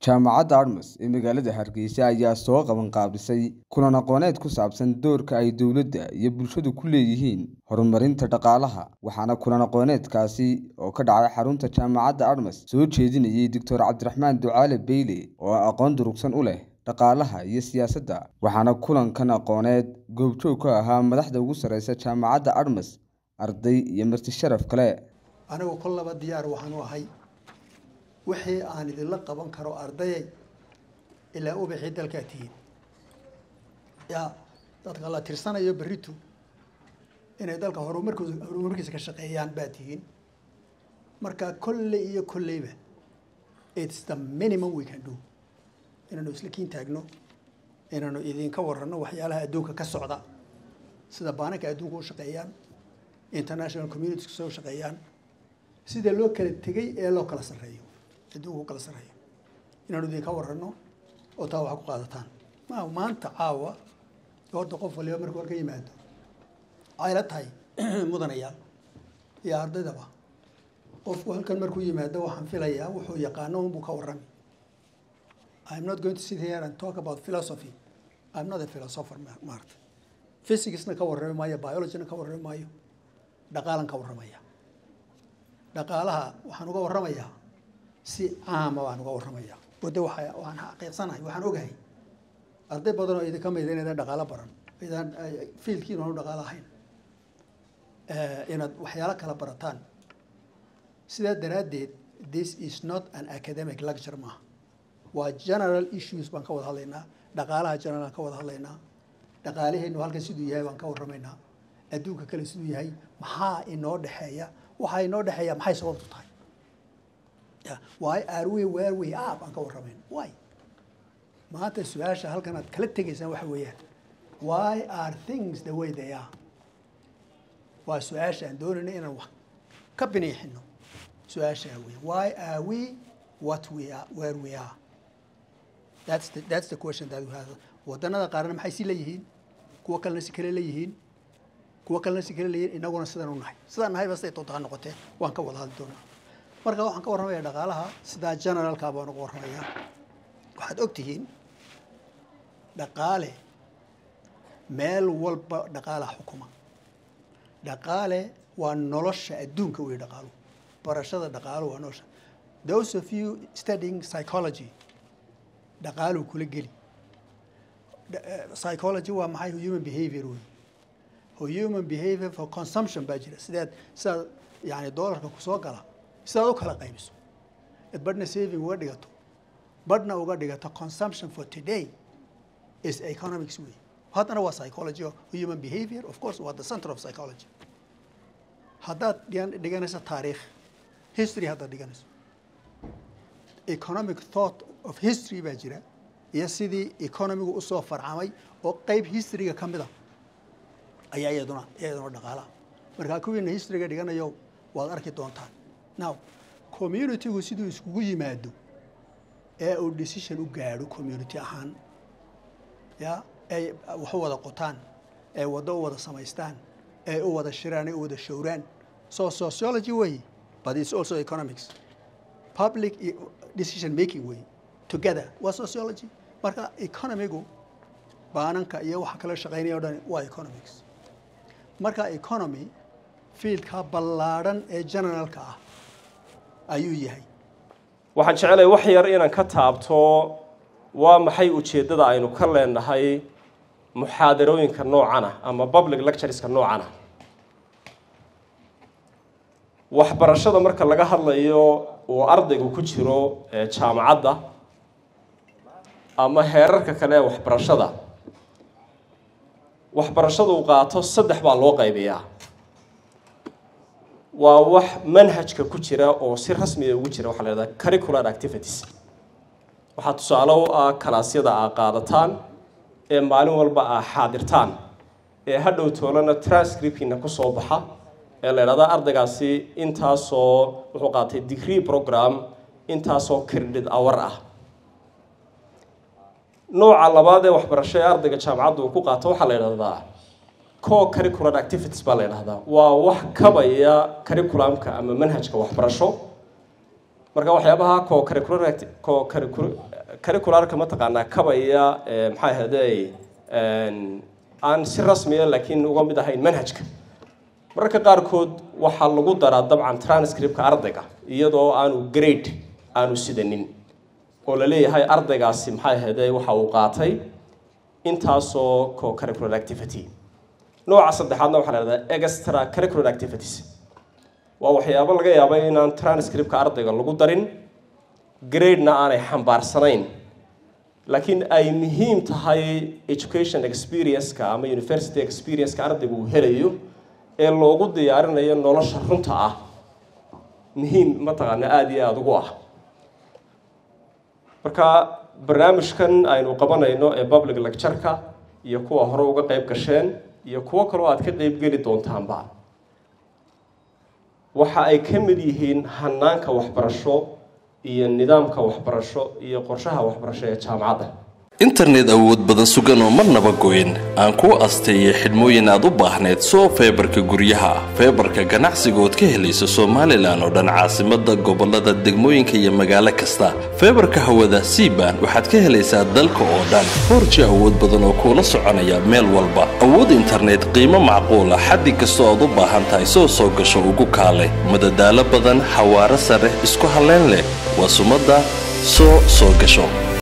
jaamacadda admas ee magaalada hargeysa ayaa soo qaban qaabisay kulan aqooneed ku saabsan doorka ay dowladda iyo bulshadu ku leeyihiin horumarinta dhaqaalaha waxaana kulan aqooneedkaasi oo ka dhacay xarunta jaamacadda admas soo jeedinayey doctor cabdiraxmaan ducaale beyle oo aqoon durugsan u leh dhaqaalaha iyo siyaasadda waxaana kulankan aqooneed goobjoog ka ahaa madaxda ugu sarreysa jaamacadda admas arday iyo marti sharaf kale anigu kollaba diyaar waxaan u ahay wixii aan idinla qaban karo ardayay ilaa ubixii dalkaa tihiin yaa dadka la tirsanayo berritu inay dalka horumarkooda horumarkiisa ka shaqeeyaan baa tihiin marka kolley iyo kolleyba it's the minimum we can do inaanu isla kiin taagno inaanu idinka warranno waxyaalaha adduunka ka socda sida baananka adduunka u shaqeeyaan international communitiesku soo shaqeeyaan sida loo kala tegay ee loo kala sarreeyo adduunka u kala sarreeyo inaanu idinka warranno oo taa wax ku qaadataan ma maanta caawa horta qof waliba markuu halka yimaado ayla tahay mudanayaal iyo ardaydaba qofku halkan markuu yimaado waxaan filayaa wuxuu yaqaano unbuu ka warrami I'm not going to sit here and talk about philosophy I'm not a philosopher maarta physicsna ka warrami maayo biologyna ka warrami maayo dhaqaalan ka warramaya dhaqaalaha waxaan uga warramayaa si caama baan uga warramaya wade waa waan xaqiiqsanahay waxaan ogahay arday badan oo idinka mida inaydan dhaqaalo baran idaan fiilkiin aanu dhaqaalo ahayn inaad waxyaalo kala barataan sidaa daraaddeed this is not an academic lecture maaha waa general issues baan ka wada hadlaynaa dhaqaalaha general ka wada hadlaynaa dhaqaalaheennu halkan siduu yahay baan ka warramaynaa adduunka kale siduu yahay maxaa inoo dhexeeya waxaa inoo dhexeeya maxay sababtu tahay why are we where we are baan ka warramayn why maanta su-aasha halkan aad kala tegaysaan waxa weeyaan why are things the way they are waa su-aasha aan doonayna inaan wax ka biniixino su-aashaa weya why are we what we are where we are that's the, that's the question that we have waddanada qaarna maxay si leeyihiin kuwa kalena si kale leeyihiin kuwa kalena si kale leeyihiin inaguna sidaan u nahay sidaan nahayba siday doonta ha noqotee waan ka wada hadli doonaa marka waxaan ka warramayaa dhaqaalaha sidaa generalka baan uga warramayaa waxaad og tihiin dhaqaale meel walba dhaqaalaha xukuma dhaqaale waa nolosha adduunka wey dhaqaalu barashada dhaqaalu waa nolosha those of you studying psychology dhaqaaluu kula geli psychology waa maxay human behavior wey human behavior for consumption baa jira sidaad sidaad yani doolarka kusoo gala sidaad u kala qaybiso id badhna saving uga dhigato badhna uga dhigato consumption for today is economics way haddana waa psychology o human behavior of course waa the center of psychology haddaad dhiganayso taariikh history haddaad dhiganayso economic thought of history baa jira iyo sidii economigu usoo farcamay oo qeyb historyga ka mid a ayaa iyaduna iyaduna dhaqaalaha markaa kuwiina historyga dhiganayo waad arki doontaan now communitygu siduu iskugu yimaado ee uu decision u gaadho community ahaan ya ay wax u wada qotaan ee waddo u wada samaystaan ee u wada shiraan ee u wada showraan so sociology way but it's also economics public decision making way together waa sociology marka economigu baananka iyo waxa kala shaqeynaya o dhan waa economics marka economy fiildka ballaadhan ee generalka ah ayuu yahay waxaan jecelahay wax yar inaan ka taabto waa maxay ujeeddada aynu ka leenahay muxaadarooyinka noocana ama public lectureska noocana waxbarashada marka laga hadlayo uu ardaygu ku jiro jaamacadda ama heerarka kale ee waxbarashada waxbarashada uu qaato saddex baa loo qaybiyaa waa wax manhajka ku jira oo si rasmiya ugu jira waxaa la hahdaa curricular activities waxaa tusaale u ah kalaasyada aa qaadataan ee maalin walba aa xaadirtaan ee hadhow toolana transcriptkiina kusoo baxa ee la idhahdaa ardaygaasi intaasoo wuxuu qaatay degree program intaasoo credit hour ah nooca labaad ee waxbarasho ee ardayga jaamacadda uu ku qaato waxaa la idhahdaa co curricular activities baa la idhahdaa waa wax kabaya curriculumka ama manhajka waxbarasho marka waxyaabaha co curricular co curricularka mataqaanaa kabaya maxaa ahayday aan si rasmiya laakiin uga mid ahayn manhajka mararka qaarkood waxaa lagu daraa dabcan transcriptka ardayga iyadoo aanu grade aanu sidanin oo la leeyahay ardaygaasi maxay ahayday waxa uu qaatay intaasoo co curricular activity nooca saddexaadna waxaa la hahdaa extra curricular activities waa waxyaabo laga yaaba inaan transcriptka ardayga lagu darin gradena aanay xambaarsanayn laakiin ay muhiim tahay education experience-ka ama university experience-ka ardayga uu helayo ee loogu diyaarinayo nolosha runta ah muhiim mataqaana aada iyo aada ugu ah marka barnaamijkan aynu qabanayno ee public lecture-ka iyo kuwa hore uga qeyb gasheen iyo kuwo kaloo aad ka qeyb geli doontaanba waxa ay ka mid yihiin hanaanka waxbarasho iyo nidaamka waxbarasho iyo qorshaha waxbarasho ee jaamacadda internet awood badan sugan oo marnaba goyn aan kuu asteeyay xidhmooyin aad u baahnayd soo feebarka guryaha feebarka ganacsiga ood ka helayso somalilan oo dhan caasimada gobolada degmooyinka iyo magaalo kasta feebarka hawada siban waxaad ka helaysaa dalka oo dhan foorji awood badan oo kuula soconaya meel walba awood internet qiimo macquula xaddi kastoo aad u baahan tahay soo soo gasho ugu kaalay madadaalo badan xawaaro sare isku halleyn leh waa sumadda soo soo gasho